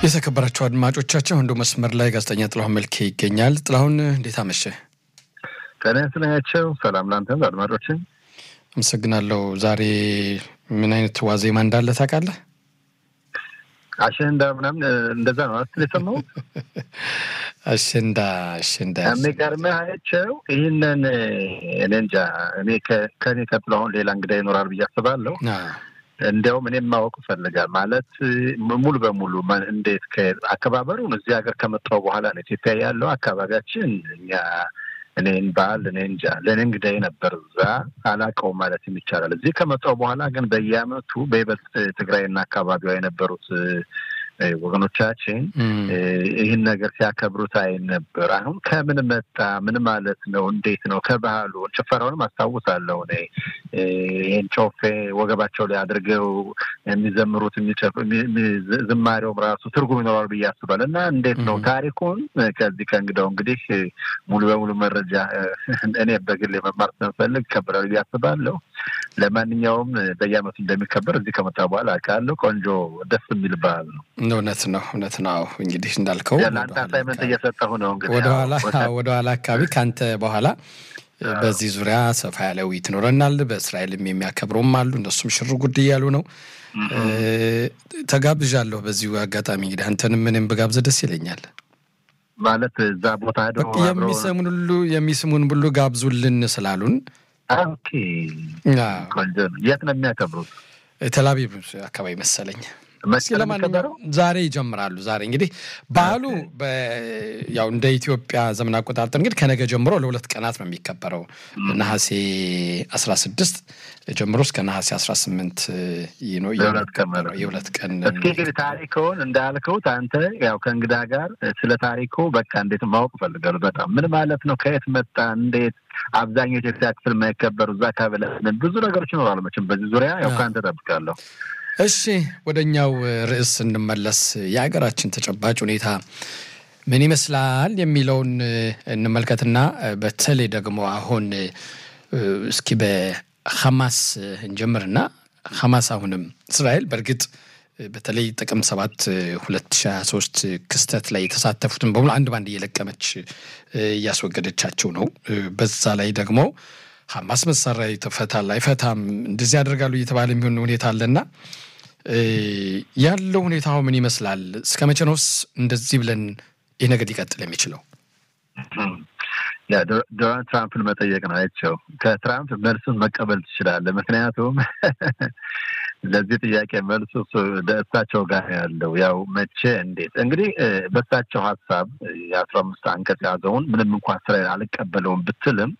የተከበራቸው አድማጮቻችን ወንዶ መስመር ላይ ጋዜጠኛ ጥላሁን መልኬ ይገኛል። ጥላሁን እንዴት አመሸ? ጤና ይስጥልኝ። ሰላም ላንተም አድማጮችን አመሰግናለሁ። ዛሬ ምን አይነት ዋዜማ እንዳለ ታውቃለህ? አሸንዳ ምናምን እንደዛ ነው አስትል የሰማሁት። አሸንዳ አሸንዳ የሚገርምህ አይቼው ይህንን እኔ እንጃ እኔ ከኔ ቀጥሎ አሁን ሌላ እንግዳ ይኖራል ብዬ አስባለሁ። እንዲያውም እኔም ማወቅ እፈልጋል ማለት ሙሉ በሙሉ እንዴት አከባበሩን እዚህ ሀገር ከመጣሁ በኋላ ነው ኢትዮጵያ ያለው አካባቢያችን እኛ እኔን በዓል እኔ እንጃ ለእኔ እንግዳዬ ነበር እዛ አላውቀውም ማለት ይቻላል። እዚህ ከመጣሁ በኋላ ግን በየዓመቱ በይበልጥ ትግራይና አካባቢዋ የነበሩት ወገኖቻችን ይህን ነገር ሲያከብሩት አይ ነበር። አሁን ከምን መጣ? ምን ማለት ነው? እንዴት ነው? ከባህሉ ጭፈራውንም አስታውሳለሁ እኔ ይህን ጮፌ ወገባቸው ላይ አድርገው የሚዘምሩት ዝማሬውም ራሱ ትርጉም ይኖራል ብዬ አስባለሁ። እና እንዴት ነው ታሪኩን ከዚህ ከእንግዳው እንግዲህ ሙሉ በሙሉ መረጃ እኔ በግል መማር ስለምፈልግ ይከበራል ብዬ አስባለሁ። ለማንኛውም በየዓመቱ እንደሚከበር እዚህ ከመጣ በኋላ አውቃለሁ። ቆንጆ ደስ የሚል በዓል ነው። እውነት ነው፣ እውነት ነው። እንግዲህ እንዳልከው ለአንተ አሳይመንት እየሰጠሁ ነው። እንግዲህ ወደኋላ ወደኋላ አካባቢ ከአንተ በኋላ በዚህ ዙሪያ ሰፋ ያለ ውይይት ይኖረናል። በእስራኤልም የሚያከብሩም አሉ። እነሱም ሽር ጉድ እያሉ ነው። ተጋብዣለሁ። በዚሁ አጋጣሚ እንግዲህ አንተንም ምንም ብጋብዝ ደስ ይለኛል። ማለት እዛ ቦታ ሄደው የሚሰሙን ሁሉ የሚስሙን ሁሉ ጋብዙልን ስላሉን ኦኬ፣ የት ነው የሚያከብሩት? ቴልአቪቭ አካባቢ መሰለኝ። እስኪ ለማንኛውም ዛሬ ይጀምራሉ። ዛሬ እንግዲህ በዓሉ ያው እንደ ኢትዮጵያ ዘመን አቆጣጠር እንግዲህ ከነገ ጀምሮ ለሁለት ቀናት ነው የሚከበረው። ነሐሴ አስራ ስድስት ጀምሮ እስከ ነሐሴ አስራ ስምንት ነው የሁለት ቀን። እስኪ እንግዲህ ታሪክውን እንዳልከውት አንተ ያው ከእንግዳ ጋር ስለ ታሪኩ በቃ እንዴት ማወቅ እፈልጋለሁ በጣም ምን ማለት ነው? ከየት መጣ? እንዴት አብዛኛው የኢትዮጵያ ክፍል የማይከበሩ እዛ አካባቢ ብዙ ነገሮች ይኖራሉ። መቼም በዚህ ዙሪያ ያው ከአንተ እጠብቃለሁ። እሺ ወደ እኛው ርዕስ እንመለስ። የሀገራችን ተጨባጭ ሁኔታ ምን ይመስላል የሚለውን እንመልከትና በተለይ ደግሞ አሁን እስኪ በሐማስ እንጀምርና ሐማስ አሁንም እስራኤል በእርግጥ በተለይ ጥቅምት ሰባት ሁለት ሺህ ሀያ ሶስት ክስተት ላይ የተሳተፉትን በሙሉ አንድ ባንድ እየለቀመች እያስወገደቻቸው ነው። በዛ ላይ ደግሞ ሐማስ መሳሪያ ይፈታል አይፈታም እንደዚህ ያደርጋሉ እየተባለ የሚሆን ሁኔታ አለና ያለው ሁኔታ ምን ይመስላል? እስከ መቼ ነውስ እንደዚህ ብለን ይህ ነገር ሊቀጥል የሚችለው? ዶናልድ ትራምፕን መጠየቅ ነው አይቸው። ከትራምፕ መልሱን መቀበል ትችላለህ። ምክንያቱም ለዚህ ጥያቄ መልሱ እሳቸው ጋር ያለው ያው መቼ እንዴት እንግዲህ በእሳቸው ሀሳብ የአስራ አምስት አንቀጽ ያዘውን ምንም እንኳን እስራኤል አልቀበለውም ብትልም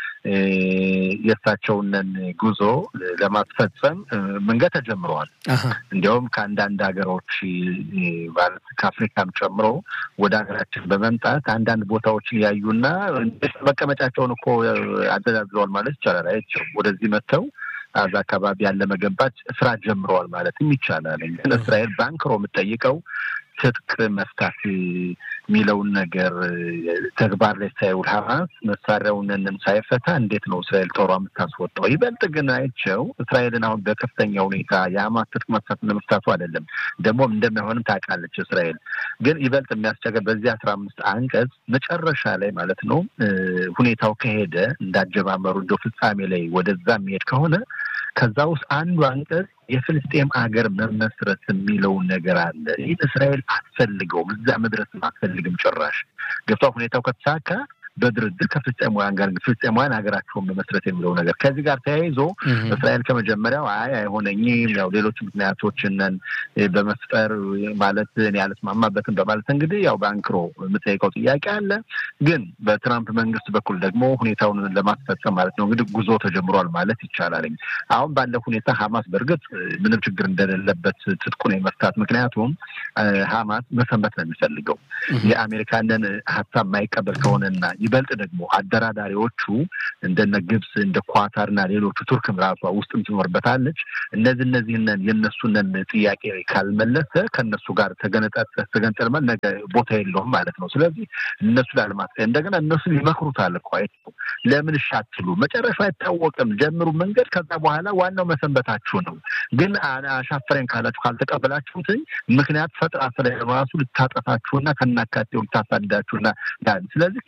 የእሳቸውንን ጉዞ ለማስፈጸም መንገድ ተጀምረዋል። እንዲያውም ከአንዳንድ ሀገሮች ማለት ከአፍሪካም ጨምሮ ወደ ሀገራችን በመምጣት አንዳንድ ቦታዎችን ያዩና መቀመጫቸውን እኮ አደላድለዋል ማለት ይቻላል። አይቸው ወደዚህ መጥተው አዛ አካባቢ ያለ መገንባት ስራ ጀምረዋል ማለትም ይቻላል። ግን እስራኤል ባንክሮ የምጠይቀው ትጥቅ መፍታት የሚለውን ነገር ተግባር ላይ ሳይውል ሀማስ መሳሪያውንንም ሳይፈታ እንዴት ነው እስራኤል ጦሯ የምታስወጣው? ይበልጥ ግን አይቸው እስራኤልን አሁን በከፍተኛ ሁኔታ የሀማስ ትጥቅ መፍታት ለመፍታቱ አይደለም ደግሞም እንደማይሆንም ታውቃለች እስራኤል። ግን ይበልጥ የሚያስቸገር በዚህ አስራ አምስት አንቀጽ መጨረሻ ላይ ማለት ነው ሁኔታው ከሄደ እንዳጀማመሩ እንደ ፍጻሜ ላይ ወደዛ የሚሄድ ከሆነ ከዛ ውስጥ አንዱ አንቀጽ የፍልስጤም ሀገር መመስረት የሚለውን ነገር አለ። ይህ እስራኤል አትፈልገውም፣ እዛ መድረስም አትፈልግም ጭራሽ ገብቷ ሁኔታው ከተሳካ በድርድር ከፍልስጤማውያን ጋር ፍልስጤማውያን ሀገራቸውን መመስረት የሚለው ነገር ከዚህ ጋር ተያይዞ እስራኤል ከመጀመሪያው አይ አይሆነኝም፣ ያው ሌሎች ምክንያቶችንን በመፍጠር ማለት እኔ አልስማማበትም በማለት እንግዲህ ያው በአንክሮ የምጠይቀው ጥያቄ አለ። ግን በትራምፕ መንግስት በኩል ደግሞ ሁኔታውን ለማስፈጸም ማለት ነው እንግዲህ ጉዞ ተጀምሯል ማለት ይቻላል። አሁን ባለው ሁኔታ ሀማስ በእርግጥ ምንም ችግር እንደሌለበት ትጥቁን የመፍታት ምክንያቱም ሀማስ መሰንበት ነው የሚፈልገው የአሜሪካንን ሀሳብ የማይቀበል ከሆነና ይበልጥ ደግሞ አደራዳሪዎቹ እንደነ ግብፅ እንደ ኳታርና ሌሎቹ ቱርክም ራሷ ውስጥም ትኖርበታለች። እነዚህ እነዚህንን የእነሱንን ጥያቄ ካልመለሰ ከእነሱ ጋር ተገንጠልመን ነገ ቦታ የለውም ማለት ነው። ስለዚህ እነሱ ላለማት እንደገና እነሱን ይመክሩታል እኮ ለምን እሺ አትሉ? መጨረሻ አይታወቅም። ጀምሩ መንገድ፣ ከዛ በኋላ ዋናው መሰንበታችሁ ነው። ግን አሻፈረኝ ካላችሁ ካልተቀበላችሁትኝ ምክንያት ፈጥራ ስለ ራሱ ልታጠፋችሁና ከናካቴው ልታሳድዳችሁና ስለዚህ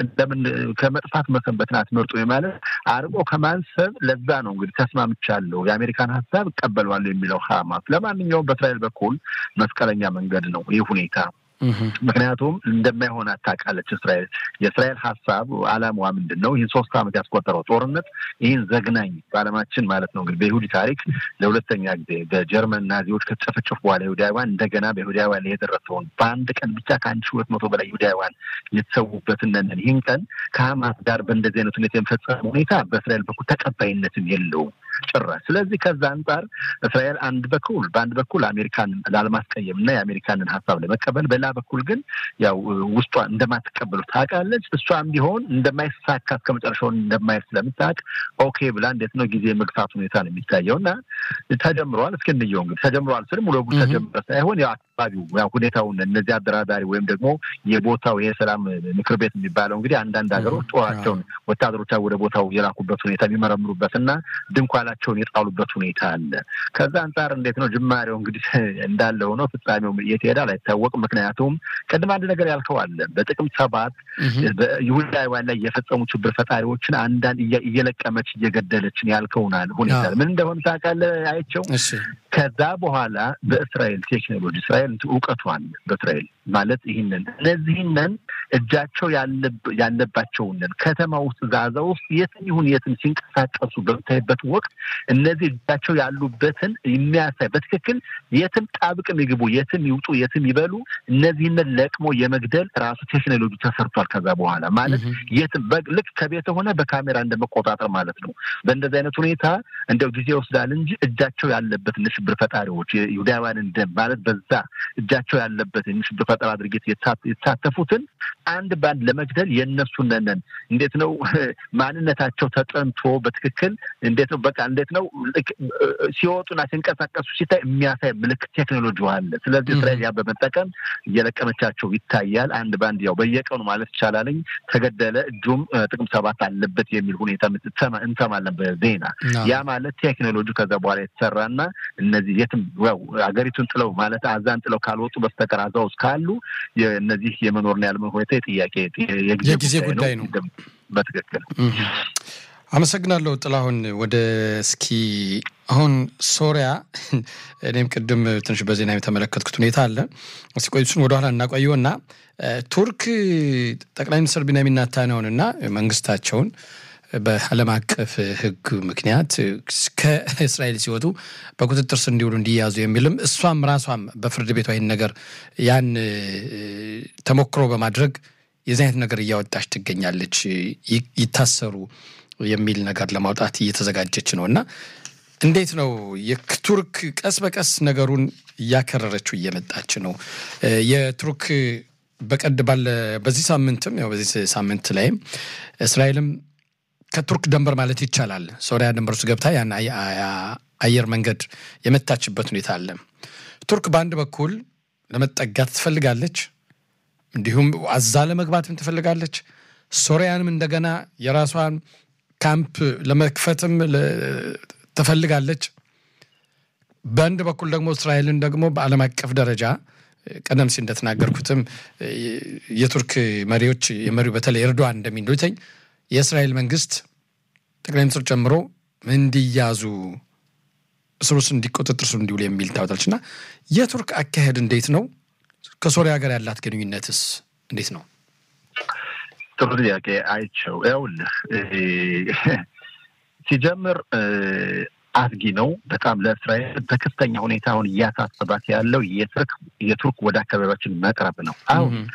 ከመጥፋት መሰንበትን አትመርጡ ማለት አርቆ ከማንሰብ ለዛ ነው እንግዲህ ተስማምቻለሁ፣ የአሜሪካን ሀሳብ እቀበለዋለሁ የሚለው ሀማስ። ለማንኛውም በእስራኤል በኩል መስቀለኛ መንገድ ነው ይህ ሁኔታ። ምክንያቱም እንደማይሆን ታውቃለች እስራኤል። የእስራኤል ሀሳብ አላማዋ ምንድን ነው? ይህን ሶስት ዓመት ያስቆጠረው ጦርነት ይህን ዘግናኝ በዓለማችን ማለት ነው እንግዲህ በይሁዲ ታሪክ ለሁለተኛ ጊዜ በጀርመን ናዚዎች ከተጨፈጨፉ በኋላ ይሁዳውያን እንደገና በይሁዳውያን ላይ የደረሰውን በአንድ ቀን ብቻ ከአንድ ሺህ ሁለት መቶ በላይ ይሁዳውያን የተሰዉበትን ይህን ቀን ከሀማስ ጋር በእንደዚህ አይነት ሁኔታ የመፈጸሙ ሁኔታ በእስራኤል በኩል ተቀባይነትም የለውም ጭራሽ። ስለዚህ ከዛ አንጻር እስራኤል አንድ በኩል በአንድ በኩል አሜሪካን ላለማስቀየም እና የአሜሪካንን ሀሳብ ለመቀበል በሌላ በኩል ግን ያው ውስጧ እንደማትቀበሉ ታውቃለች። እሷም ቢሆን እንደማይሳካ እስከ መጨረሻውን እንደማየት ስለምታውቅ ኦኬ ብላ እንዴት ነው ጊዜ መግፋት ሁኔታ ነው የሚታየው እና ተጀምረዋል። እስኪ እንየው እንግዲህ ተጀምረዋል ስል ሙሉ በሙሉ ተጀምረ ሳይሆን ያው አካባቢው ያው ሁኔታውን እነዚህ አደራዳሪ ወይም ደግሞ የቦታው የሰላም ምክር ቤት የሚባለው እንግዲህ አንዳንድ ሀገሮች ጦራቸውን ወታደሮቻ ወደ ቦታው የላኩበት ሁኔታ የሚመረምሩበት እና ድንኳናቸውን የጣሉበት ሁኔታ አለ። ከዛ አንጻር እንዴት ነው ጅማሬው እንግዲህ እንዳለ ሆኖ ፍጻሜው የት ይሄዳል አይታወቅም። ምክንያቱም ቅድም አንድ ነገር ያልከው አለ። በጥቅምት ሰባት ይሁዳውያን ላይ የፈጸሙ ሽብር ፈጣሪዎችን አንዳንድ እየለቀመች እየገደለችን ያልከውናል ሁኔታ ምን እንደሆነ ታውቃለህ? አይቸው ከዛ በኋላ በእስራኤል ቴክኖሎጂ እስራኤል እውቀቷን በእስራኤል ማለት ይህንን እነዚህንን እጃቸው ያለባቸውንን ከተማ ውስጥ ዛዛ ውስጥ የትም ይሁን የትም ሲንቀሳቀሱ በምታይበት ወቅት እነዚህ እጃቸው ያሉበትን የሚያሳይ በትክክል የትም ጣብቅም ይግቡ፣ የትም ይውጡ፣ የትም ይበሉ እነዚህንን ለቅሞ የመግደል ራሱ ቴክኖሎጂ ተሰርቷል። ከዛ በኋላ ማለት የትም ልክ ከቤት ሆነ በካሜራ እንደመቆጣጠር ማለት ነው። በእንደዚህ አይነት ሁኔታ እንደው ጊዜ ይወስዳል እንጂ እጃቸው ያለበት ሽብር ፈጣሪዎች የይሁዳውያንን ደም ማለት በዛ እጃቸው ያለበት የሽብር ፈጠራ ድርጊት የተሳተፉትን አንድ በአንድ ለመግደል የእነሱነንን እንዴት ነው ማንነታቸው ተጠንቶ በትክክል እንዴት ነው በቃ እንዴት ነው ሲወጡና ሲንቀሳቀሱ ሲታይ የሚያሳይ ምልክት ቴክኖሎጂ አለ። ስለዚህ እስራኤል ያ በመጠቀም እየለቀመቻቸው ይታያል። አንድ በአንድ ያው በየቀኑ ማለት ይቻላልኝ ተገደለ እጁም ጥቅም ሰባት አለበት የሚል ሁኔታ እንሰማለን በዜና ያ ማለት ቴክኖሎጂ ከዛ በኋላ የተሰራና እነዚህ የትም ያው ሀገሪቱን ጥለው ማለት አዛን ጥለው ካልወጡ በስተቀር አዛ ውስጥ ካሉ እነዚህ የመኖርና ያለመኖር ሁኔታ የጥያቄ የጊዜ ጉዳይ ነው። በትክክል አመሰግናለሁ ጥላሁን። ወደ እስኪ አሁን ሶሪያ እኔም ቅድም ትንሽ በዜና የተመለከትኩት ሁኔታ አለ። እስኪ ቆይ እሱን ወደኋላ እናቆየው እና ቱርክ ጠቅላይ ሚኒስትር ቢንያሚን ኔታንያሁን እና መንግስታቸውን በዓለም አቀፍ ሕግ ምክንያት ከእስራኤል ሲወጡ በቁጥጥር ስር እንዲውሉ እንዲያዙ የሚልም እሷም ራሷም በፍርድ ቤቷ ይህን ነገር ያን ተሞክሮ በማድረግ የዚህ አይነት ነገር እያወጣች ትገኛለች። ይታሰሩ የሚል ነገር ለማውጣት እየተዘጋጀች ነው እና እንዴት ነው የቱርክ ቀስ በቀስ ነገሩን እያከረረችው እየመጣች ነው። የቱርክ በቀድ ባለ በዚህ ሳምንትም ያው በዚህ ሳምንት ላይም እስራኤልም ከቱርክ ደንበር ማለት ይቻላል ሶሪያ ደንበር ውስጥ ገብታ ያን አየር መንገድ የመታችበት ሁኔታ አለ። ቱርክ በአንድ በኩል ለመጠጋት ትፈልጋለች፣ እንዲሁም አዛ ለመግባትም ትፈልጋለች። ሶሪያንም እንደገና የራሷን ካምፕ ለመክፈትም ትፈልጋለች። በአንድ በኩል ደግሞ እስራኤልን ደግሞ በዓለም አቀፍ ደረጃ ቀደም ሲል እንደተናገርኩትም የቱርክ መሪዎች የመሪው በተለይ ኤርዶዋን እንደሚሉትኝ የእስራኤል መንግስት ጠቅላይ ሚኒስትር ጨምሮ እንዲያዙ እስር ውስጥ እንዲቆጥጥር ስር እንዲውሉ የሚል ታወጣለች እና የቱርክ አካሄድ እንዴት ነው? ከሶሪያ ጋር ያላት ግንኙነትስ እንዴት ነው? ጥሩ ጥያቄ አይቸው። ይኸውልህ ሲጀምር አስጊ ነው በጣም ለእስራኤል በከፍተኛ ሁኔታ አሁን እያሳሰባት ያለው የቱርክ ወደ አካባቢያችን መቅረብ ነው። አሁን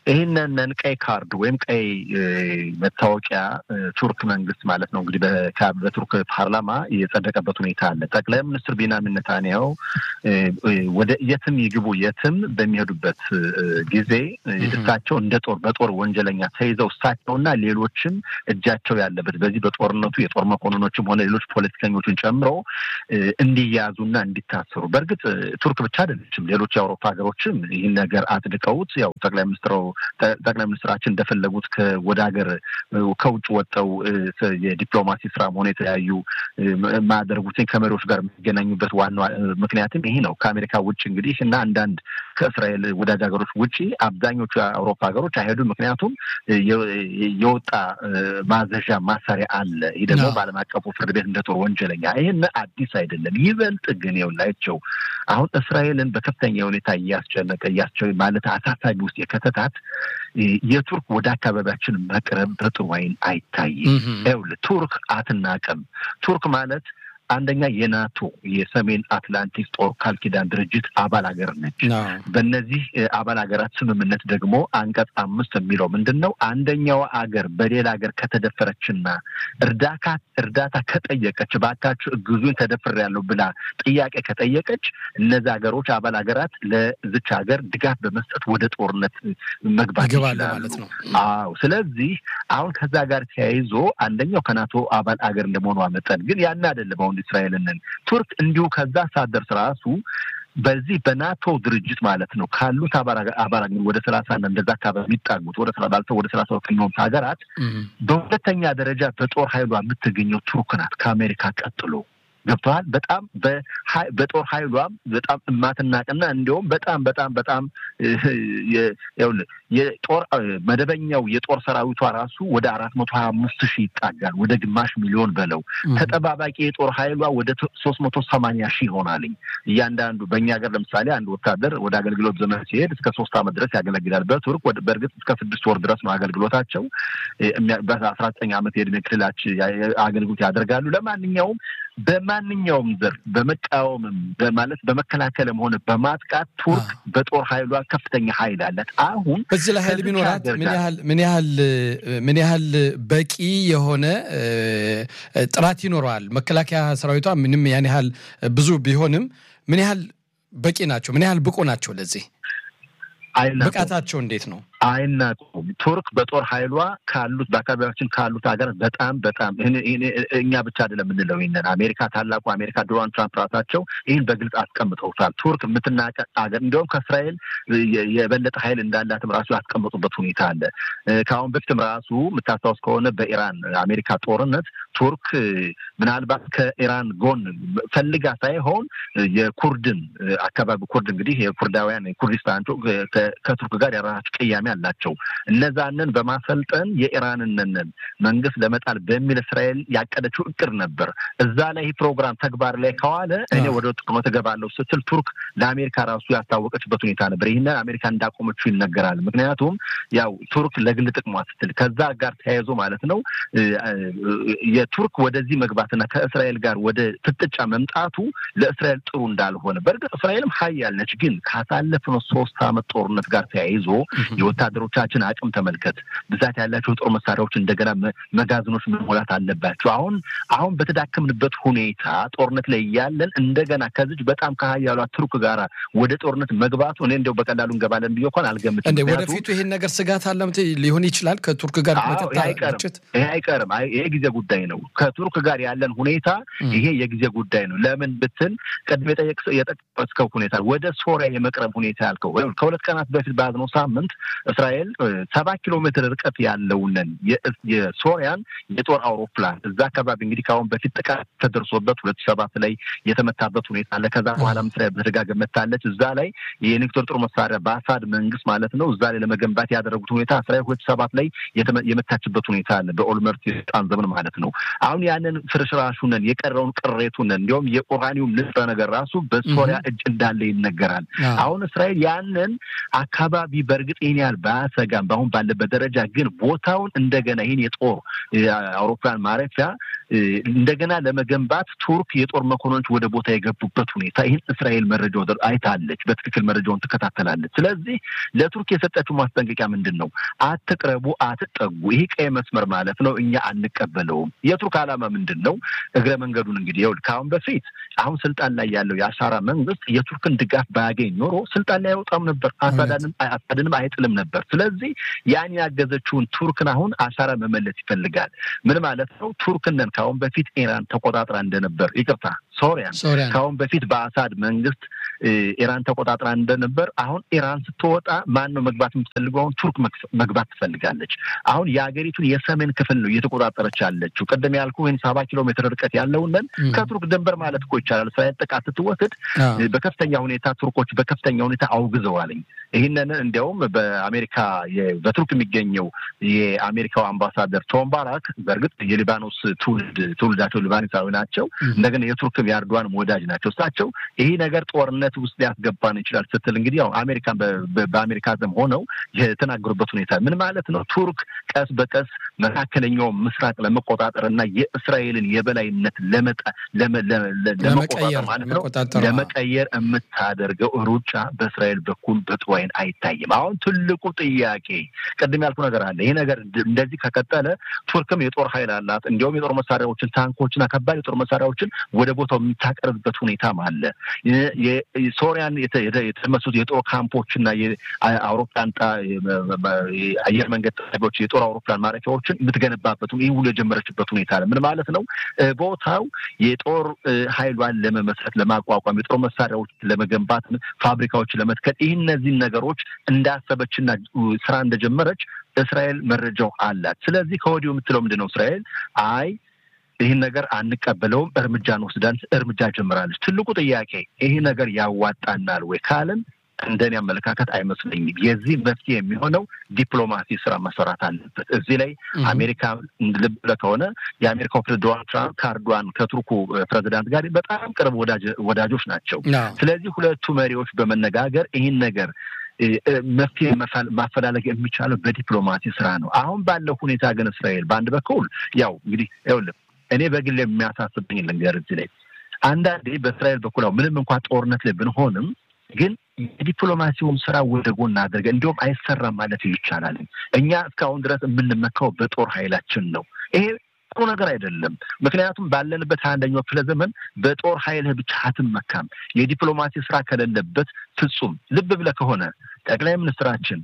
ይህንን ቀይ ካርድ ወይም ቀይ መታወቂያ ቱርክ መንግስት ማለት ነው እንግዲህ በቱርክ ፓርላማ የጸደቀበት ሁኔታ አለ። ጠቅላይ ሚኒስትር ቤንያሚን ኔታንያሁ ወደ የትም ይግቡ የትም በሚሄዱበት ጊዜ እሳቸው እንደ ጦር በጦር ወንጀለኛ ተይዘው እሳቸውና ሌሎችም እጃቸው ያለበት በዚህ በጦርነቱ የጦር መኮንኖችም ሆነ ሌሎች ፖለቲከኞችን ጨምሮ እንዲያዙና እንዲታሰሩ በእርግጥ ቱርክ ብቻ አይደለችም። ሌሎች የአውሮፓ ሀገሮችም ይህን ነገር አጽድቀውት ያው ጠቅላይ ሚኒስትሩ ጠቅላይ ሚኒስትራችን እንደፈለጉት ወደ ሀገር ከውጭ ወጥተው የዲፕሎማሲ ስራም ሆነ የተለያዩ ማያደርጉትን ከመሪዎች ጋር የሚገናኙበት ዋና ምክንያትም ይሄ ነው። ከአሜሪካ ውጭ እንግዲህ እና አንዳንድ ከእስራኤል ወዳጅ ሀገሮች ውጭ አብዛኞቹ የአውሮፓ ሀገሮች አይሄዱም። ምክንያቱም የወጣ ማዘዣ ማሰሪያ አለ። ይህ ደግሞ በዓለም አቀፉ ፍርድ ቤት እንደ ጦር ወንጀለኛ ይህን አዲስ አይደለም። ይበልጥ ግን የውላቸው አሁን እስራኤልን በከፍተኛ ሁኔታ እያስጨነቀ እያስቸ ማለት አሳሳቢ ውስጥ የከተታት የቱርክ ወደ አካባቢያችን መቅረብ በጥሩ ዓይን አይታይም። ይኸውልህ ቱርክ አትናቅም። ቱርክ ማለት አንደኛ የናቶ የሰሜን አትላንቲክ ጦር ቃል ኪዳን ድርጅት አባል ሀገር ነች። በእነዚህ አባል ሀገራት ስምምነት ደግሞ አንቀጽ አምስት የሚለው ምንድን ነው? አንደኛው አገር በሌላ ሀገር ከተደፈረችና እርዳታ እርዳታ ከጠየቀች ባካችሁ እግዙኝ ተደፍሬያለሁ ብላ ጥያቄ ከጠየቀች እነዚህ ሀገሮች አባል ሀገራት ለዝች ሀገር ድጋፍ በመስጠት ወደ ጦርነት መግባት ይችላሉ ማለት ነው። አዎ። ስለዚህ አሁን ከዛ ጋር ተያይዞ አንደኛው ከናቶ አባል ሀገር እንደመሆኗ መጠን ግን ያን አይደለም አሁን እስራኤልን ቱርክ እንዲሁ ከዛ ሳደርስ ራሱ በዚህ በናቶ ድርጅት ማለት ነው ካሉት አባል ወደ ሰላሳ እና እንደዛ አካባቢ የሚጣጉት ወደ ባልተው ወደ ሰላሳ ከሚሆኑት ሀገራት በሁለተኛ ደረጃ በጦር ኃይሏ የምትገኘው ቱርክ ናት ከአሜሪካ ቀጥሎ። ገብተዋል። በጣም በጦር ኃይሏም በጣም እማትናቅና እንዲሁም በጣም በጣም በጣም የጦር መደበኛው የጦር ሰራዊቷ ራሱ ወደ አራት መቶ ሀያ አምስት ሺህ ይጣጋል። ወደ ግማሽ ሚሊዮን በለው። ተጠባባቂ የጦር ኃይሏ ወደ ሶስት መቶ ሰማንያ ሺህ ይሆናልኝ። እያንዳንዱ በእኛ ሀገር ለምሳሌ አንድ ወታደር ወደ አገልግሎት ዘመን ሲሄድ እስከ ሶስት ዓመት ድረስ ያገለግላል። በቱርክ በእርግጥ እስከ ስድስት ወር ድረስ ነው አገልግሎታቸው። በአስራ ዘጠኝ ዓመት የዕድሜ ክልላች አገልግሎት ያደርጋሉ። ለማንኛውም በማንኛውም ዘርፍ በመቃወምም በማለት በመከላከልም ሆነ በማጥቃት ቱርክ በጦር ኃይሏ ከፍተኛ ኃይል አላት። አሁን በዚህ ላይ ኃይል ቢኖራት ምን ያህል ምን ያህል ምን ያህል በቂ የሆነ ጥራት ይኖረዋል? መከላከያ ሰራዊቷ ምንም ያን ያህል ብዙ ቢሆንም ምን ያህል በቂ ናቸው? ምን ያህል ብቁ ናቸው? ለዚህ ብቃታቸው እንዴት ነው? አይናቁም። ቱርክ በጦር ኃይሏ ካሉት በአካባቢያችን ካሉት ሀገራት በጣም በጣም እኛ ብቻ አይደለም የምንለው ይንን አሜሪካ ታላቁ አሜሪካ ዶናልድ ትራምፕ ራሳቸው ይህን በግልጽ አስቀምጠውታል። ቱርክ የምትናቀ ሀገር እንዲሁም ከእስራኤል የበለጠ ኃይል እንዳላትም ራሱ ያስቀምጡበት ሁኔታ አለ። ከአሁን በፊትም ራሱ የምታስታውስ ከሆነ በኢራን አሜሪካ ጦርነት ቱርክ ምናልባት ከኢራን ጎን ፈልጋ ሳይሆን የኩርድን አካባቢ ኩርድ እንግዲህ የኩርዳውያን ኩርዲስታን ከቱርክ ጋር የራሳቸው ቅያሜ አላቸው። እነዛንን በማሰልጠን የኢራንንን መንግስት ለመጣል በሚል እስራኤል ያቀደችው እቅድ ነበር። እዛ ላይ ይህ ፕሮግራም ተግባር ላይ ከዋለ እኔ ወደ ጦርነት እገባለሁ ስትል ቱርክ ለአሜሪካ ራሱ ያስታወቀችበት ሁኔታ ነበር። ይህንን አሜሪካ እንዳቆመችው ይነገራል። ምክንያቱም ያው ቱርክ ለግል ጥቅሟ ስትል ከዛ ጋር ተያይዞ ማለት ነው የቱርክ ወደዚህ መግባትና ከእስራኤል ጋር ወደ ፍጥጫ መምጣቱ ለእስራኤል ጥሩ እንዳልሆነ በእርግጥ እስራኤልም ሀያል ነች። ግን ካሳለፍነው ሶስት ዓመት ጦርነት ጋር ተያይዞ የወታደሮቻችን አቅም ተመልከት። ብዛት ያላቸው የጦር መሳሪያዎች እንደገና መጋዘኖች መሞላት አለባቸው። አሁን አሁን በተዳከምንበት ሁኔታ ጦርነት ላይ እያለን እንደገና ከዚች በጣም ከሀያሏ ቱርክ ጋራ ወደ ጦርነት መግባቱ እኔ እንዲያው በቀላሉ እንገባለን ብዬ እንኳን አልገምትም። እንደ ወደፊቱ ይህን ነገር ስጋት አለምት ሊሆን ይችላል ከቱርክ ጋር ግጭት ይሄ አይቀርም። ይሄ ጊዜ ጉዳይ ነው። ከቱርክ ጋር ያለን ሁኔታ ይሄ የጊዜ ጉዳይ ነው። ለምን ብትል ቅድም የጠቀስከው ሁኔታ ወደ ሶሪያ የመቅረብ ሁኔታ ያልከው ከሁለት ቀናት በፊት በያዝነው ሳምንት እስራኤል ሰባ ኪሎ ሜትር ርቀት ያለውንን የሶሪያን የጦር አውሮፕላን እዛ አካባቢ እንግዲህ ከአሁን በፊት ጥቃት ተደርሶበት ሁለት ሰባት ላይ የተመታበት ሁኔታ አለ። ከዛ በኋላም እስራኤል በተደጋጋሚ መታለች። እዛ ላይ የኒውክሌር ጦር መሳሪያ በአሳድ መንግስት ማለት ነው እዛ ላይ ለመገንባት ያደረጉት ሁኔታ እስራኤል ሁለት ሰባት ላይ የመታችበት ሁኔታ አለ። በኦልመርት የስልጣን ዘመን ማለት ነው። አሁን ያንን ፍርስራሹንን የቀረውን ቅሬቱንን እንዲሁም የቁራኒውም ንጥረ ነገር ራሱ በሶሪያ እጅ እንዳለ ይነገራል። አሁን እስራኤል ያንን አካባቢ በእርግጥ ይህን ያህል ባያሰጋም በአሁን ባለበት ደረጃ ግን ቦታውን እንደገና ይህን የጦር አውሮፕላን ማረፊያ እንደገና ለመገንባት ቱርክ የጦር መኮንኖች ወደ ቦታ የገቡበት ሁኔታ ይህን እስራኤል መረጃው አይታለች፣ በትክክል መረጃውን ትከታተላለች። ስለዚህ ለቱርክ የሰጠችው ማስጠንቀቂያ ምንድን ነው? አትቅረቡ፣ አትጠጉ፣ ይህ ቀይ መስመር ማለት ነው፣ እኛ አንቀበለውም። የቱርክ ዓላማ ምንድን ነው? እግረ መንገዱን እንግዲህ ይኸውልህ ከአሁን በፊት አሁን ስልጣን ላይ ያለው የአሻራ መንግስት የቱርክን ድጋፍ ባያገኝ ኖሮ ስልጣን ላይ አይወጣም ነበር፣ አሳድንም አይጥልም ነበር። ስለዚህ ያን ያገዘችውን ቱርክን አሁን አሻራ መመለስ ይፈልጋል። ምን ማለት ነው? ቱርክነን ከአሁን በፊት ኢራን ተቆጣጥራ እንደነበር ይቅርታ፣ ሶሪያን ከአሁን በፊት በአሳድ መንግስት ኢራን ተቆጣጥራ እንደነበር አሁን ኢራን ስትወጣ ማን ነው መግባት የምትፈልገው? አሁን ቱርክ መግባት ትፈልጋለች። አሁን የሀገሪቱን የሰሜን ክፍል ነው እየተቆጣጠረች ያለችው። ቅድም ያልኩ ወይም ሰባ ኪሎ ሜትር ርቀት ያለውንን ከቱርክ ድንበር ማለት እኮ ይቻላል። እስራኤል ጥቃት ስትወስድ በከፍተኛ ሁኔታ ቱርኮች በከፍተኛ ሁኔታ አውግዘዋልኝ። ይህንን እንዲያውም በአሜሪካ በቱርክ የሚገኘው የአሜሪካው አምባሳደር ቶም ባራክ በእርግጥ የሊባኖስ ትውልድ ትውልዳቸው ሊባኖሳዊ ናቸው። እንደገና የቱርክም የአርዶዋንም ወዳጅ ናቸው። እሳቸው ይህ ነገር ጦርነት ውስጥ ሊያስገባን ይችላል ስትል እንግዲህ ያው አሜሪካን በአሜሪካ ዘም ሆነው የተናገሩበት ሁኔታ ምን ማለት ነው? ቱርክ ቀስ በቀስ መካከለኛውን ምስራቅ ለመቆጣጠር እና የእስራኤልን የበላይነት ለመቆጣጠር ማለት ነው ለመቀየር የምታደርገው ሩጫ በእስራኤል በኩል በጥሩ ዓይን አይታይም። አሁን ትልቁ ጥያቄ ቅድም ያልኩ ነገር አለ። ይህ ነገር እንደዚህ ከቀጠለ ቱርክም የጦር ኃይል አላት። እንዲሁም የጦር መሳሪያዎችን ታንኮችና ከባድ የጦር መሳሪያዎችን ወደ ቦታው የምታቀርብበት ሁኔታም አለ። ሶሪያን የተመሱት የጦር ካምፖችና የአውሮፕላን አየር መንገድ ጣቢያዎች የጦር አውሮፕላን ማረፊያዎችን የምትገነባበት ይህ ሁሉ የጀመረችበት ሁኔታ አለ። ምን ማለት ነው? ቦታው የጦር ኃይሏን ለመመስረት ለማቋቋም፣ የጦር መሳሪያዎች ለመገንባት፣ ፋብሪካዎችን ለመትከል ይህ እነዚህን ነገሮች እንዳሰበችና ስራ እንደጀመረች እስራኤል መረጃው አላት። ስለዚህ ከወዲሁ የምትለው ምንድን ነው? እስራኤል አይ ይህን ነገር አንቀበለውም፣ እርምጃ እንወስዳለን፣ እርምጃ ጀምራለች። ትልቁ ጥያቄ ይህ ነገር ያዋጣናል ወይ ካልን እንደኔ አመለካከት አይመስለኝም። የዚህ መፍትሄ የሚሆነው ዲፕሎማሲ ስራ መሰራት አለበት። እዚህ ላይ አሜሪካ ልብ ብለህ ከሆነ የአሜሪካው ፕሬዝዳንት ዶናልድ ትራምፕ ከአርዶዋን ከቱርኩ ፕሬዚዳንት ጋር በጣም ቅርብ ወዳጆች ናቸው። ስለዚህ ሁለቱ መሪዎች በመነጋገር ይህን ነገር መፍትሄ ማፈላለግ የሚቻለው በዲፕሎማሲ ስራ ነው። አሁን ባለው ሁኔታ ግን እስራኤል በአንድ በኩል ያው እንግዲህ ይኸውልህ እኔ በግል የሚያሳስብኝ ልንገር እዚህ ላይ አንዳንዴ በእስራኤል በኩል ያው ምንም እንኳን ጦርነት ላይ ብንሆንም ግን የዲፕሎማሲውን ስራ ወደ ጎን አድርገ እንዲሁም አይሰራም ማለት ይቻላል። እኛ እስካሁን ድረስ የምንመካው በጦር ኃይላችን ነው። ይሄ ጥሩ ነገር አይደለም። ምክንያቱም ባለንበት ሀያ አንደኛው ክፍለ ዘመን በጦር ኃይልህ ብቻ አትመካም። የዲፕሎማሲ ስራ ከሌለበት ፍጹም ልብ ብለህ ከሆነ ጠቅላይ ሚኒስትራችን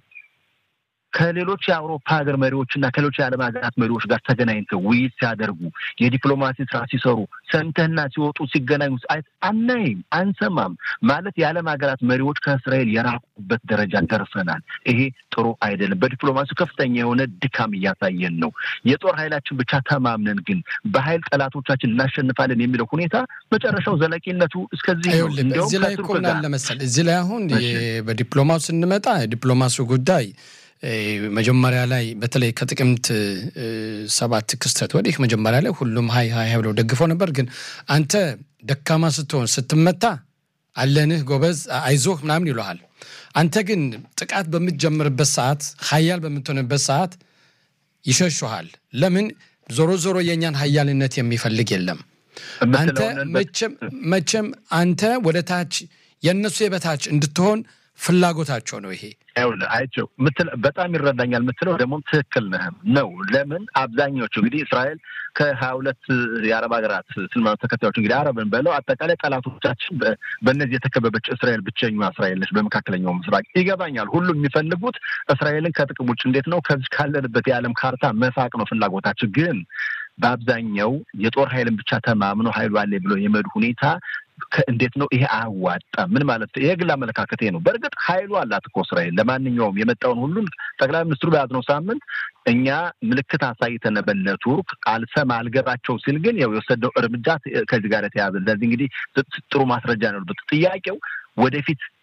ከሌሎች የአውሮፓ ሀገር መሪዎች እና ከሌሎች የዓለም ሀገራት መሪዎች ጋር ተገናኝተው ውይይት ሲያደርጉ የዲፕሎማሲ ስራ ሲሰሩ ሰምተህና ሲወጡ ሲገናኙ አናይም፣ አንሰማም። ማለት የዓለም ሀገራት መሪዎች ከእስራኤል የራቁበት ደረጃ ደርሰናል። ይሄ ጥሩ አይደለም። በዲፕሎማሲ ከፍተኛ የሆነ ድካም እያሳየን ነው። የጦር ኃይላችን ብቻ ተማምነን ግን በኃይል ጠላቶቻችን እናሸንፋለን የሚለው ሁኔታ መጨረሻው ዘለቂነቱ እስከዚህ ነው። እዚህ ላይ እኮ ምን አለ መሰለህ እዚህ ላይ አሁን በዲፕሎማሱ ስንመጣ የዲፕሎማሲው ጉዳይ መጀመሪያ ላይ በተለይ ከጥቅምት ሰባት ክስተት ወዲህ መጀመሪያ ላይ ሁሉም ሀይ ሀይ ብለው ደግፈው ነበር። ግን አንተ ደካማ ስትሆን ስትመታ አለንህ ጎበዝ፣ አይዞህ ምናምን ይለሃል። አንተ ግን ጥቃት በምትጀምርበት ሰዓት ሀያል በምትሆንበት ሰዓት ይሸሹሃል። ለምን? ዞሮ ዞሮ የእኛን ሀያልነት የሚፈልግ የለም። አንተ መቼም አንተ ወደ ታች የእነሱ የበታች እንድትሆን ፍላጎታቸው ነው። ይሄ አይቸው በጣም ይረዳኛል የምትለው ደግሞ ትክክል ነህም ነው። ለምን አብዛኛዎቹ እንግዲህ እስራኤል ከሀያ ሁለት የአረብ ሀገራት እስልምና ተከታዮች እንግዲህ አረብን በለው አጠቃላይ ጠላቶቻችን በእነዚህ የተከበበች እስራኤል ብቸኛዋ እስራኤል ነች በመካከለኛው ምስራቅ። ይገባኛል። ሁሉም የሚፈልጉት እስራኤልን ከጥቅም ውጭ እንዴት ነው ከዚህ ካለንበት የዓለም ካርታ መሳቅ ነው ፍላጎታቸው። ግን በአብዛኛው የጦር ኃይልን ብቻ ተማምኖ ኃይሉ አለ ብሎ የመዱ ሁኔታ እንዴት ነው ይሄ? አያዋጣም። ምን ማለት ነው? የግል አመለካከቴ ነው። በእርግጥ ኃይሉ አላት እኮ እስራኤል ለማንኛውም የመጣውን ሁሉን ጠቅላይ ሚኒስትሩ በያዝነው ሳምንት እኛ ምልክት አሳይተን በነ ቱርክ አልሰማ አልገባቸው ሲል ግን ያው የወሰደው እርምጃ ከዚህ ጋር የተያዘ ለዚህ እንግዲህ ጥሩ ማስረጃ ነው። ጥያቄው ወደፊት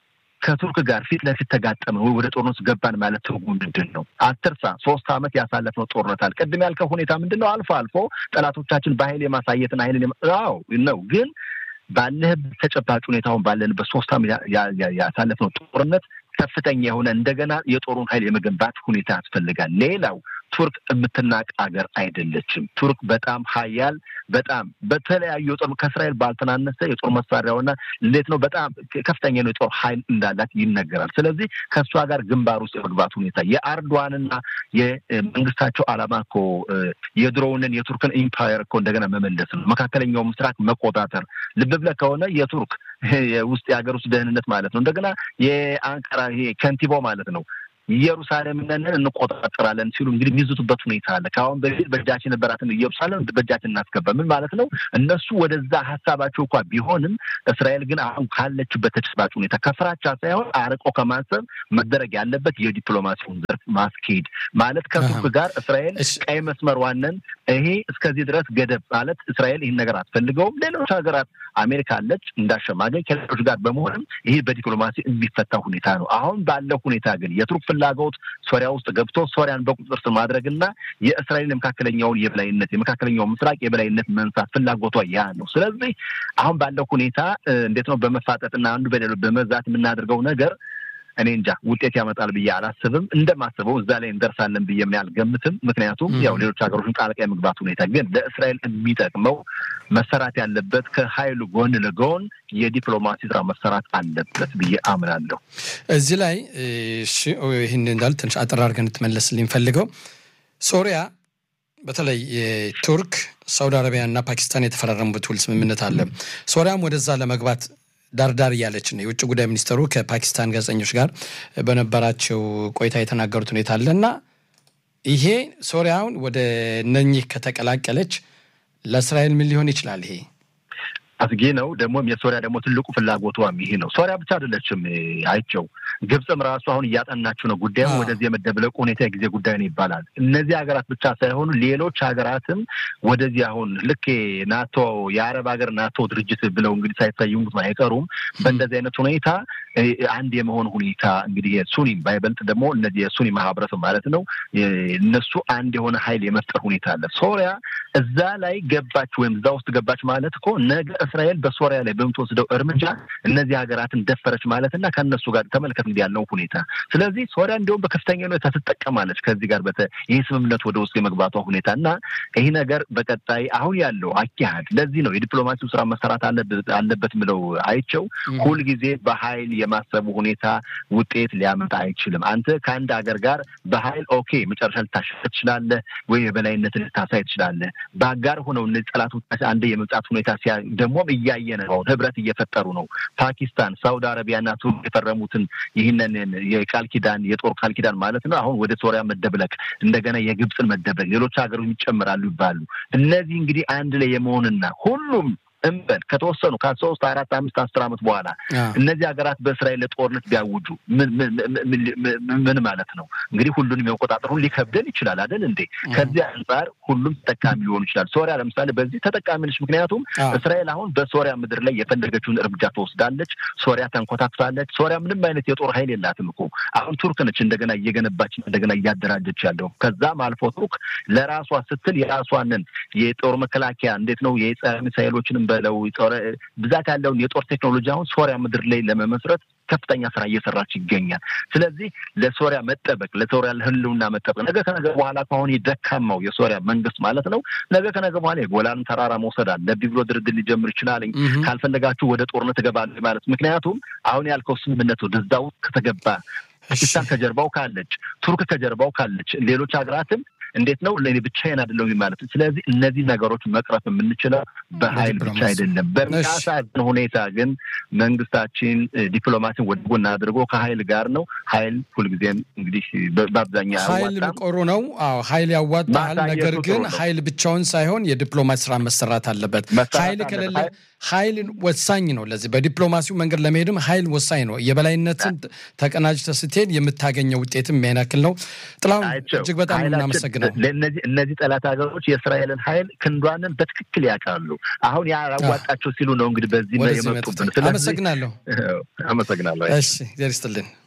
ከቱርክ ጋር ፊት ለፊት ተጋጠመን ወይ ወደ ጦርነት ገባን ማለት ትርጉም ምንድን ነው? አትርሳ፣ ሶስት ዓመት ያሳለፍነው ጦርነት አለ። ቅድም ያልከው ሁኔታ ምንድን ነው? አልፎ አልፎ ጠላቶቻችን በኃይል የማሳየትን ኃይልን ው ነው ግን ባለህበት ተጨባጭ ሁኔታውን ባለንበት ሶስት ዓመት ያሳለፍነው ጦርነት ከፍተኛ የሆነ እንደገና የጦሩን ኃይል የመገንባት ሁኔታ ያስፈልጋል። ሌላው ቱርክ የምትናቅ አገር አይደለችም። ቱርክ በጣም ሀያል በጣም በተለያዩ የጦር ከእስራኤል ባልተናነሰ የጦር መሳሪያውና እንዴት ነው በጣም ከፍተኛ ነው የጦር ኃይል እንዳላት ይነገራል። ስለዚህ ከእሷ ጋር ግንባር ውስጥ የመግባት ሁኔታ የአርዶዋንና የመንግስታቸው ዓላማ እኮ የድሮውንን የቱርክን ኢምፓየር እኮ እንደገና መመለስ ነው። መካከለኛው ምስራቅ መቆጣጠር። ልብ ብለህ ከሆነ የቱርክ የውስጥ የሀገር ውስጥ ደህንነት ማለት ነው እንደገና የአንካራ ይሄ ከንቲባው ማለት ነው ኢየሩሳሌምን እንቆጣጠራለን ሲሉ እንግዲህ የሚዝቱበት ሁኔታ አለ። ከአሁን በፊት በእጃችን የነበራትን ኢየሩሳሌም በእጃችን እናስገባ ምን ማለት ነው? እነሱ ወደዛ ሀሳባቸው እንኳ ቢሆንም እስራኤል ግን አሁን ካለችበት ተጨባጭ ሁኔታ ከፍራቻ ሳይሆን አርቆ ከማሰብ መደረግ ያለበት የዲፕሎማሲውን ዘርፍ ማስኬድ ማለት ከቱርክ ጋር እስራኤል ቀይ መስመር ዋነን ይሄ እስከዚህ ድረስ ገደብ ማለት እስራኤል ይህን ነገር አትፈልገውም። ሌሎች ሀገራት አሜሪካ አለች እንዳሸማገኝ ከሌሎች ጋር በመሆንም ይሄ በዲፕሎማሲ የሚፈታ ሁኔታ ነው። አሁን ባለው ሁኔታ ግን የቱርክ ፍላጎት ሶሪያ ውስጥ ገብቶ ሶሪያን በቁጥጥር ስር ማድረግና የእስራኤል የመካከለኛውን የበላይነት የመካከለኛው ምስራቅ የበላይነት መንሳት ፍላጎቷ ያ ነው። ስለዚህ አሁን ባለው ሁኔታ እንዴት ነው በመፋጠጥና አንዱ በሌሎ በመዛት የምናደርገው ነገር እኔ እንጃ ውጤት ያመጣል ብዬ አላስብም። እንደማስበው እዛ ላይ እንደርሳለን ብዬ ምን አልገምትም። ምክንያቱም ያው ሌሎች ሀገሮችን ጣልቃ የመግባት ሁኔታ ግን ለእስራኤል የሚጠቅመው መሰራት ያለበት ከሀይሉ ጎን ለጎን የዲፕሎማሲ ስራ መሰራት አለበት ብዬ አምናለሁ። እዚህ ላይ ይህን እንዳል ትንሽ አጠር አድርገን ትመለስልኝ ፈልገው ሶሪያ በተለይ ቱርክ፣ ሳውዲ አረቢያ እና ፓኪስታን የተፈራረሙበት ውል ስምምነት አለ። ሶሪያም ወደዛ ለመግባት ዳርዳር እያለች ነው። የውጭ ጉዳይ ሚኒስትሩ ከፓኪስታን ጋዜጠኞች ጋር በነበራቸው ቆይታ የተናገሩት ሁኔታ አለ እና ይሄ ሶሪያውን ወደ እነኚህ ከተቀላቀለች ለእስራኤል ምን ሊሆን ይችላል? ይሄ አስጊ ነው። ደግሞም የሶሪያ ደግሞ ትልቁ ፍላጎቷም ይሄ ነው። ሶሪያ ብቻ አይደለችም አይቸው ግብፅም ራሱ አሁን እያጠናችው ነው ጉዳዩ ወደዚህ የመደብለቁ ሁኔታ የጊዜ ጉዳይ ነው ይባላል። እነዚህ ሀገራት ብቻ ሳይሆኑ ሌሎች ሀገራትም ወደዚህ አሁን ልክ ናቶ የአረብ ሀገር ናቶ ድርጅት ብለው እንግዲህ ሳይሰይሙት አይቀሩም። በእንደዚህ አይነት ሁኔታ አንድ የመሆን ሁኔታ እንግዲህ የሱኒ ባይበልጥ ደግሞ እነዚህ የሱኒ ማህበረሰብ ማለት ነው እነሱ አንድ የሆነ ሀይል የመፍጠር ሁኔታ አለ። ሶሪያ እዛ ላይ ገባች ወይም እዛ ውስጥ ገባች ማለት እኮ ነገ እስራኤል በሶሪያ ላይ በምትወስደው እርምጃ እነዚህ ሀገራትን ደፈረች ማለት እና ከእነሱ ጋር ተመልከት እንግዲህ ያለው ሁኔታ። ስለዚህ ሶሪያ እንዲሁም በከፍተኛ ሁኔታ ትጠቀማለች ከዚህ ጋር በተ ይህ ስምምነት ወደ ውስጥ የመግባቷ ሁኔታ እና ይህ ነገር በቀጣይ አሁን ያለው አካሄድ ለዚህ ነው የዲፕሎማሲው ስራ መሰራት አለበት ምለው አይቸው ሁልጊዜ በሀይል የማሰቡ ሁኔታ ውጤት ሊያመጣ አይችልም። አንተ ከአንድ ሀገር ጋር በሀይል ኦኬ መጨረሻ ልታሸፍ ትችላለህ ወይ የበላይነትን ልታሳይ ትችላለህ። በአጋር ሆነው እነዚህ ጠላቶች አንድ የመምጣት ሁኔታ ሲያ ደግሞም እያየን ነው። ህብረት እየፈጠሩ ነው። ፓኪስታን፣ ሳውዲ አረቢያና ቱርክ የፈረሙትን ይህንን የቃል ኪዳን የጦር ቃል ኪዳን ማለት ነው። አሁን ወደ ሶሪያ መደብለቅ እንደገና የግብፅን መደብለቅ ሌሎች ሀገሮች ይጨምራሉ ይባሉ። እነዚህ እንግዲህ አንድ ላይ የመሆንና ሁሉም እንበል ከተወሰኑ ከሶስት አራት አምስት አስር ዓመት በኋላ እነዚህ ሀገራት በእስራኤል ጦርነት ቢያውጁ ምን ማለት ነው? እንግዲህ ሁሉንም የመቆጣጠር ሁሉ ሊከብደን ይችላል አይደል እንዴ? ከዚህ አንጻር ሁሉም ተጠቃሚ ሊሆኑ ይችላል። ሶሪያ ለምሳሌ በዚህ ተጠቃሚ ነች። ምክንያቱም እስራኤል አሁን በሶሪያ ምድር ላይ የፈለገችውን እርምጃ ትወስዳለች። ሶሪያ ተንኮታክታለች። ሶሪያ ምንም አይነት የጦር ኃይል የላትም እኮ አሁን ቱርክ ነች እንደገና እየገነባች እንደገና እያደራጀች ያለው። ከዛም አልፎ ቱርክ ለራሷ ስትል የራሷንን የጦር መከላከያ እንዴት ነው የጸረ ሚሳይሎችንም በለው ብዛት ያለውን የጦር ቴክኖሎጂ አሁን ሶሪያ ምድር ላይ ለመመስረት ከፍተኛ ስራ እየሰራች ይገኛል። ስለዚህ ለሶሪያ መጠበቅ ለሶሪያ ህልውና መጠበቅ ነገ ከነገ በኋላ ከአሁን የደካማው የሶሪያ መንግስት ማለት ነው ነገ ከነገ በኋላ የጎላን ተራራ መውሰድ አለብኝ ብሎ ድርድር ሊጀምር ይችላል። ካልፈለጋችሁ ወደ ጦርነት እገባለሁ ማለት ምክንያቱም አሁን ያልከው ስምምነት ወደዛ ውስጥ ከተገባ ፓኪስታን ከጀርባው ካለች፣ ቱርክ ከጀርባው ካለች፣ ሌሎች ሀገራትም እንዴት ነው ለእኔ ብቻዬን አይደለሁም ማለት። ስለዚህ እነዚህ ነገሮች መቅረፍ የምንችለው በሀይል ብቻ አይደለም። በሚያሳዝን ሁኔታ ግን መንግስታችን ዲፕሎማሲን ወደ ጎን አድርጎ ከሀይል ጋር ነው። ሀይል ሁልጊዜም እንግዲህ በአብዛኛው ሀይል ቆሩ ነው። አዎ ሀይል ያዋጣል። ነገር ግን ሀይል ብቻውን ሳይሆን የዲፕሎማሲ ስራ መሰራት አለበት። ሀይል ከሌለ ሀይል ወሳኝ ነው። ለዚህ በዲፕሎማሲው መንገድ ለመሄድም ሀይል ወሳኝ ነው። የበላይነትን ተቀናጅተህ ስትሄድ የምታገኘው ውጤትም ያን ያክል ነው። ጥላሁን እጅግ በጣም እናመሰግናለን። ነው። እነዚህ ጠላት ሀገሮች የእስራኤልን ኃይል ክንዷንን በትክክል ያውቃሉ። አሁን ያዋጣቸው ሲሉ ነው እንግዲህ በዚህ የመጡብን። አመሰግናለሁ። አመሰግናለሁ። እሺ፣ እግዚአብሔር ይስጥልን።